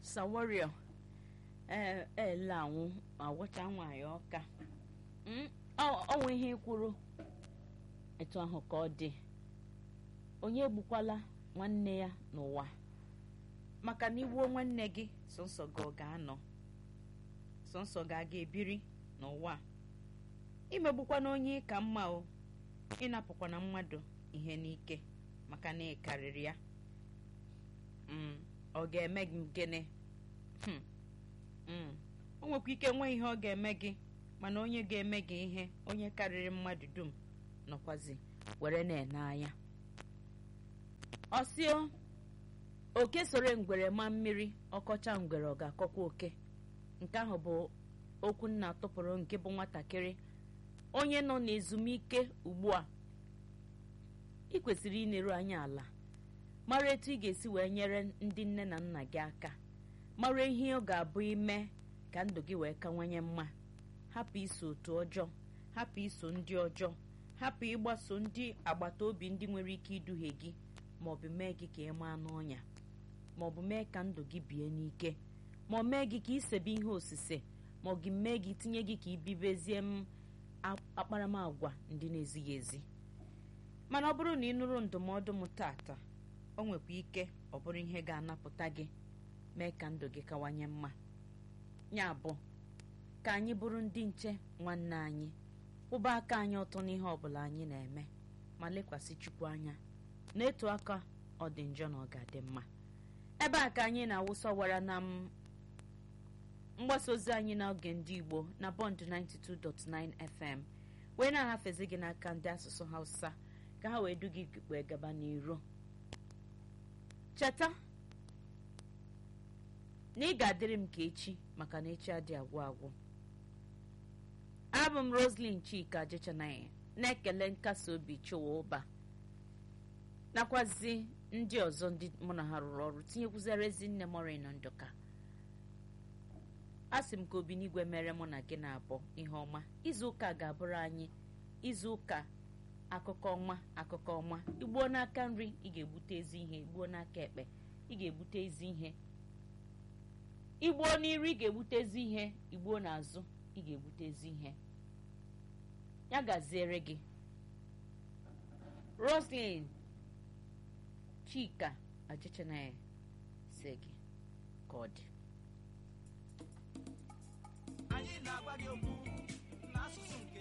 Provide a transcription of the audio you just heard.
sawario ee ele anwụ agwọcha nwaanyị ọka ọnwa ihe kwuru etu ahụ ka ọ dị onye egbukwala nwanne ya n'ụwa maka na igbuo nwanne gị sọnsọ gị ọ ga-anọ sọnsọ gị aga ebiri n'ụwa imegbukwana onye ka mma o ịnapụkwana mmadụ ihe n'ike maka na ị karịrị ya ọ ga-eme gị gịnị o nwekwa ike nwee ihe ọ ga-eme gị mana onye ga-eme gị ihe onye karịrị mmadụ dum nọkwazi were na-ene anya ọsịo oke soro ngwere ma mmiri ọkọcha ngwere ọ ga-akọkwa oke nke ahụ bụ okwu nna tụpụrụ nke bụ nwatakịrị onye nọ n'ezumike ugbu a ị kwesịrị ineru anya ala mara etu ị ga-esi wee nyere ndị nne na nna gị aka mara ihe ọ ga-abụ ime ka ndụ gị wee kawanye mma hapụ iso otu ọjọọ hapụ iso ndị ọjọọ hapụ ịgbaso ndị agbata obi ndị nwere ike iduhie gị maọbụ mee gị ka ị maa n'ọnya maọbụ mee ka ndụ gị bie n'ike ma ọ mee gị ka isebe ihe osise ma ọ gị mee gị tinye gị ka ibibezie m akparamagwa ndị na-ezighị ezi mana ọ bụrụ na ị nụrụ ndụmọdụ m tata o nwekwa ike ọ bụrụ ihe ga-anapụta gị mee ka ndụ gị kawanye mma ya bụ ka anyị bụrụ ndị nche nwanne anyị kwụba aka anyị ọtọ n'ihe ọbụla anyị na-eme ma lekwasị chukwu anya n'etu aka ọ dị njọ na ọ ga-adị mma ebe a ka anyị na-awụsọwara na mgbasa ozi anyị n'oge ndị igbo na bọnd 92.9 fm wee na-ahafezi gị n'aka ndị asụsụ hausa ka ha wee du gị wee gaba n'iru cheta na ị ga-adịrị m ka echi maka na echi adị agwụ agwụ abụ m roslyn chika jechanaghị na-ekele nkasi obi chụwa ụba nakwazi ndị ọzọ ndị mụ na ha rụrụ ọrụ tinyekwuzere ezi nne mori na ndụka a sị m ka obinigwe mere mụ na gị na-abụ ihe ọma izu ụka ga-abụrụ anyị izu ụka akụkọ ọma akụkọ ọma igbuo n'aka nri ị ga-egbute ezi ihe igbuo n'aka ekpe ị ga-egbute ezi ihe igbuo n'iru ị ga-egbute ezi ihe igbuo n'azụ ị ga-egbute ezi ihe ya gaziere gị roslyn chika ajichanaya si gị ka ọ dị anyị na-agwa gị okwu n'asụsụ nke